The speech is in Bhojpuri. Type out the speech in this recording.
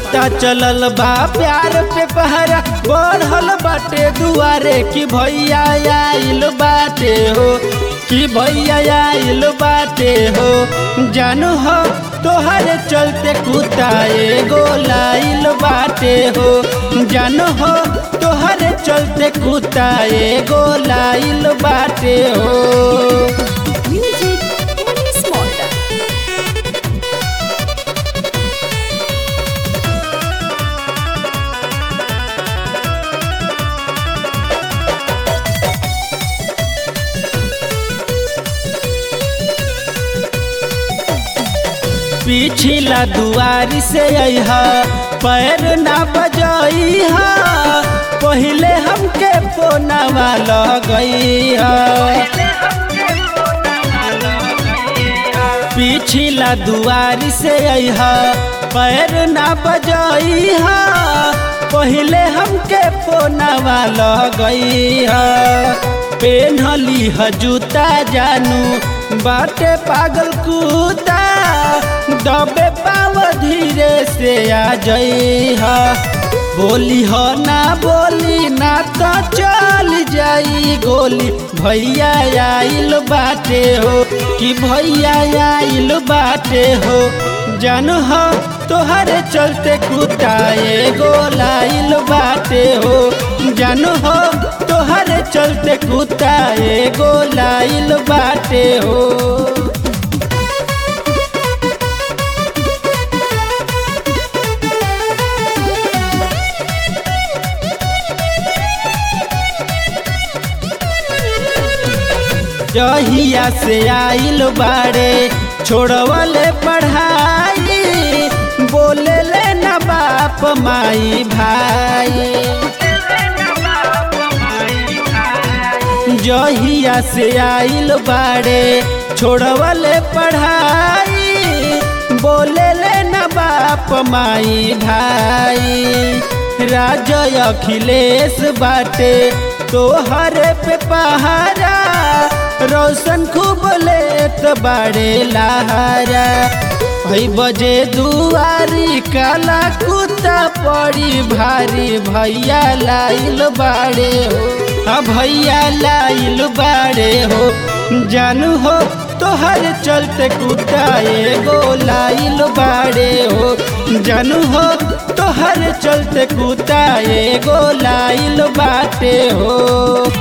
पता चलल बा प्यार पे पहरा बढ़ल बाटे दुआरे कि भैया आइल बाटे हो कि भैया आइल बाटे हो जानू हो तोहरे चलते कुत्ता एगो लाइल बाटे हो जानू हो तोहरे चलते कुत्ता एगो लाइल बाटे हो Music Police Mode. पिछला दुआरी से अहा पैर ना बजइहा पहिले हमके फोनवा लगइहा पिछला दुआरी से अहा पैर ना बजइहा पहिले हमके फोनवा लगइहा पेन्हली ह जूता जानू बाटे पागल कुत्ता दबे पाव धीरे से आ जइहा बोली हो ना बोली ना तो चल जाई गोली भैया आइल बाटे हो कि भैया आइल बाटे हो जान हो तोहरे चलते कुत्ता एगो लाइल बाटे हो जान हो तोहरे चलते कुत्ता एगो लाइल बाटे हो जहिया से आइल बाड़े छोड़वले पढ़ाई बोले ले ना बाप माई भाई जहिया से आइल बाड़े छोड़वले पढ़ाई बोले ले ना बाप माई भाई राजय अखिलेश बाटे तोहरे पे पहारा रोशन खूब लेत बाड़े लहारा भई बजे दुआरी काला कुत्ता पड़ी भारी भैया लाइल बाड़े हो हाँ भैया लाइल बाड़े हो जानू हो तोहर चलते कुत्ता एगो लाइल बाड़े हो जानू हो तोहर चलते कुत्ता एगो लाइल बाटे हो